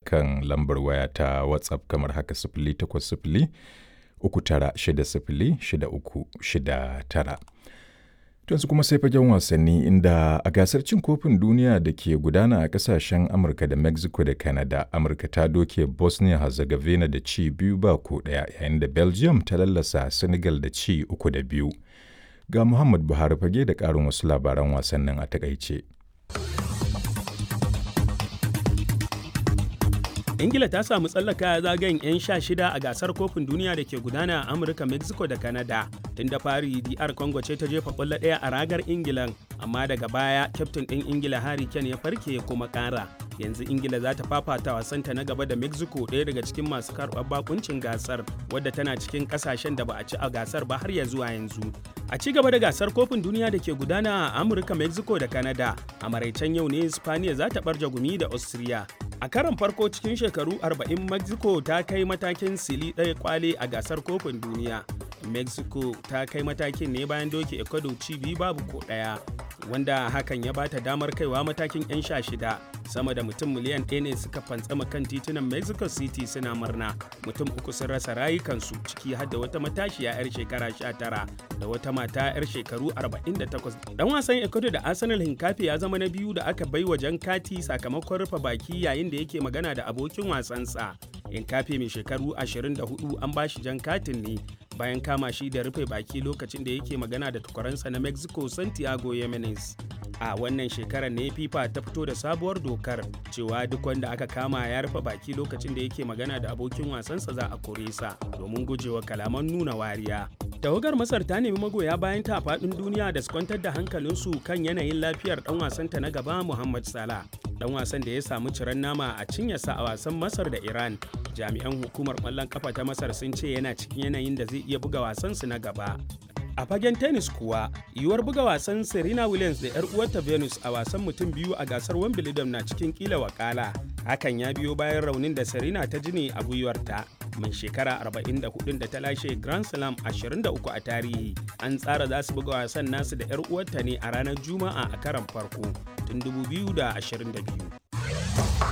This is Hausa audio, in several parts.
kan lambar waya ta WhatsApp kamar haka sifili takwas sifili uku tara shida sifili shida uku shida tara. yanzu kuma sai fagen wasanni inda a gasar cin kofin duniya da ke gudana a kasashen amurka da mexico da canada amurka ta doke bosnia herzegovina da ci biyu ba ko daya yayin da belgium ta lallasa senegal da ci uku da biyu ga muhammad buhari fage da karin wasu labaran wasannin a takaice ingila ta samu tsallaka zagayen 'yan sha shida a gasar kofin duniya da ke gudana a amurka mexico da canada tun da fari dr congo ce ta jefa kwallo ɗaya a ragar ingilan amma daga baya kyaftin ɗin ingila harry kane ya farke ya kuma ƙara yanzu ingila za ta fafata wasanta na gaba da mexico ɗaya daga cikin masu karɓar bakuncin gasar wadda tana cikin ƙasashen da ba a ci a gasar ba har ya zuwa yanzu a ci gaba da gasar kofin duniya da ke gudana a amurka mexico da canada a maraicen yau ne spaniya za ta ɓarje gumi da austria a karon farko cikin shekaru 40 mexico ta kai matakin sili ɗaya kwale a gasar kofin duniya mexico ta kai matakin ne bayan doke ecuador ci biyu babu ko ɗaya wanda hakan ya bata damar kaiwa matakin 'yan sha shida sama da mutum miliyan ɗaya ne suka fantsama kan titunan mexico city suna murna mutum uku sun rasa rayukansu ciki har da wata matashiya 'yar shekara 19 da wata mata 'yar shekaru 48 dan wasan ecuador da arsenal hinkafi ya zama na biyu da aka bai wa jan kati sakamakon rufe baki yayin da yake magana da abokin wasansa hinkafi mai shekaru 24 an bashi jan katin ne bayan kama shi da rufe baki lokacin da yake magana da tukwaransa na mexico santiago yemenes a wannan shekarar ne fifa ta fito da sabuwar dokar cewa duk wanda aka kama ya rufe baki lokacin da yake magana da abokin wasansa za a kore sa domin gujewa kalaman nuna wariya tawagar masar ta nemi magoya bayan ta faɗin duniya da su kwantar da hankalinsu kan yanayin lafiyar dan wasanta na gaba muhammad salah dan wasan da ya samu ciran nama a cinyarsa a wasan masar da iran jami'an hukumar ƙwallon kafa ta masar sun ce yana cikin yanayin da zai iya buga wasansu na gaba a fagen tennis kuwa yiwuwar buga wasan serena williams da 'yar uwarta venus a wasan mutum biyu a gasar wimbledon na cikin kila wakala hakan ya biyo bayan raunin da serena ta ji ne a gwiwarta mai shekara 44 da ta lashe grand slam 23 a tarihi an tsara za su buga wasan nasu da 'yar uwarta ne a ranar juma'a a karan farko tun 2022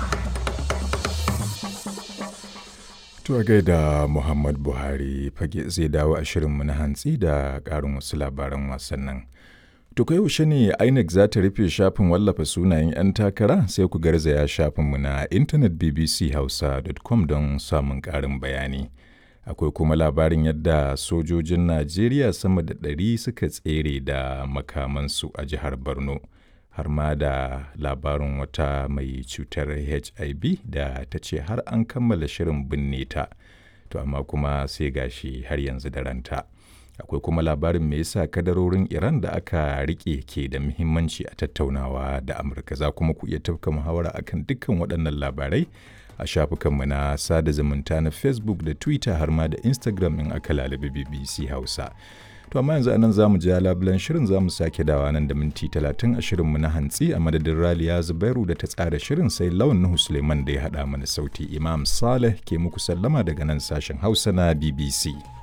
To gaida Muhammad Buhari fage zai dawo a shirinmu na hantsi da ƙarin wasu labaran wasannin. To kai yaushe ne INEC za ta rufe shafin wallafa sunayen 'yan takara sai ku garzaya shafinmu na intanet bbchausa.com don samun ƙarin bayani. Akwai kuma labarin yadda sojojin Najeriya sama da ɗari suka tsere da makamansu a jihar Borno. har ma da labarin wata mai cutar hiv da ta ce har an kammala shirin binne ta to amma kuma sai gashi har yanzu da ranta akwai kuma labarin me yasa kadarorin iran da aka rike ke da muhimmanci a tattaunawa da amurka za kuma ku iya tafka muhawara akan dukkan waɗannan labarai a shafukanmu na sada zumunta na facebook da twitter har ma da instagram in aka lalabi bbc hausa To amma yanzu anan zamu ji labulan shirin zamu sake dawa nan da minti talatin a shirinmu na hantsi a madadin Raliya Zubairu da ta tsara shirin sai Lawan Nuhu Suleiman da ya haɗa mana sauti Imam Saleh ke muku sallama daga nan sashen Hausa na BBC.